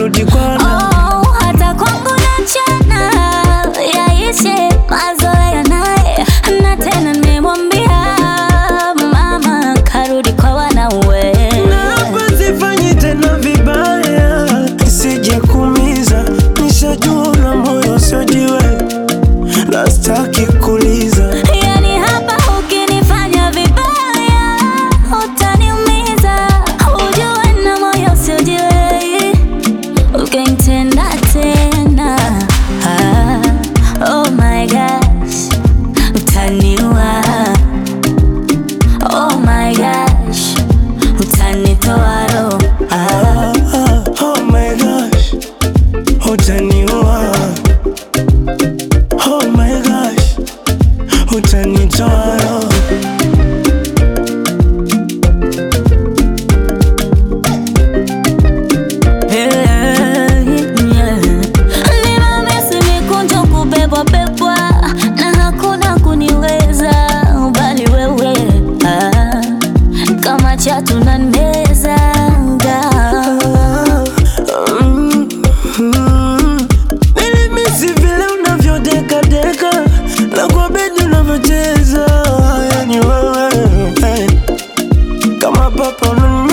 narudi kwana Oh, hata kwangu nachana yaishe mazoea naye, na tena nimemwambia mama karudi kwa wanawe. na hapa sifanyi tena vibaya, sije kuumiza, nishajua una moyo usiojiwe, na sitaki kuuliza Yani hapa ukinifanya vibaya utaniumiza, ujue na moyo usiojiwe ukinitenda tena. Ah, oh my gosh, utaniua. Oh my gosh, utanitoa roho. Ah, Ah, oh my gosh, utaniua. Oh my gosh, utanitoa roho. yeah, yeah. Nimemisi mikunjo kubebwa bebwa na hakuna kuniweza bali wewe ah, kama chatu nanmezaga Mm, mm. Nilimisi vile unavyodekadeka na kwa bedi unavyocheza, yani wewe eh, kama papa unani